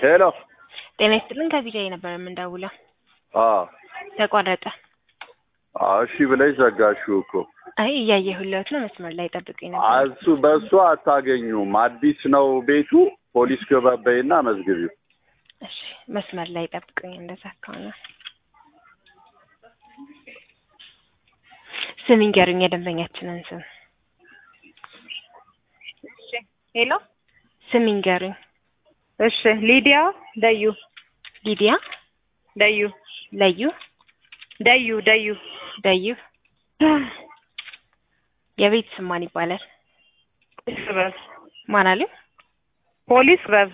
ሄሎ ጤና ይስጥልን ከቢጃይ ነበር የምንደውለው። አዎ ተቋረጠ። አዎ፣ እሺ ብለሽ ዘጋሽው እኮ። አይ እያየሁለት ነው። መስመር ላይ ጠብቁኝ ነበር። እሱ በእሱ አታገኙም። አዲስ ነው ቤቱ። ፖሊስ ገባበይና መዝግቢው። እሺ መስመር ላይ ጠብቁኝ። እንደዛ ከሆነ ስም ይንገሩኝ፣ የደንበኛችንን ስም ሄሎ ስም ይንገሩኝ። እሺ ሊዲያ ደዩ ሊዲያ ደዩ ለዩ ደዩ ደዩ ደዩ። የቤት ስም ማን ይባላል? ፖሊስ ክበብ ማን አሉ? ፖሊስ ክበብ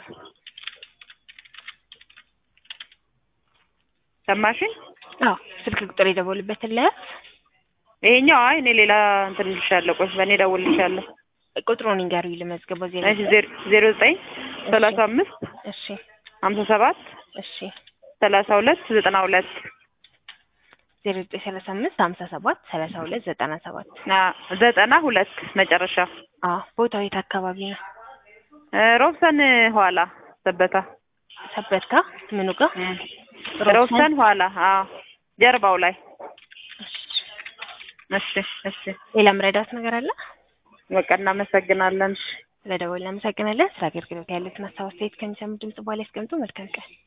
ሰማሽኝ? አዎ ስልክ ቁጥር የደወሉበትን ለያዝ ይሄኛው አይ እኔ ሌላ እንትን እልሻለሁ። ቆይ በእኔ እደውልልሻለሁ። ቁጥሩን ይንገሩኝ ልመዝገበው። ዜሮ እሺ ዜሮ- ዜሮ ዘጠኝ ሰላሳ አምስት እሺ ሀምሳ ሰባት እሺ ሰላሳ ሁለት ዘጠና ሁለት ዜሮ ዘጠኝ ሰላሳ አምስት ሀምሳ ሰባት ሰላሳ ሁለት ዘጠና ሰባት ዘጠና ሁለት መጨረሻ አዎ ቦታው የት አካባቢ ነው? እ ሮብሰን ኋላ ሰበታ ሰበታ ምኑ ጋር? ሮብሰን ኋላ አዎ ጀርባው ላይ እሺ እሺ ሌላ ምረዳት ነገር አለ? በቃ እናመሰግናለን። ስለደወልን እናመሰግናለን። ስለ አገልግሎት ያሉትን ሀሳብ አስተያየት ከሚሰሙ ድምጽ በኋላ ያስቀምጡ። መልካም ቀን።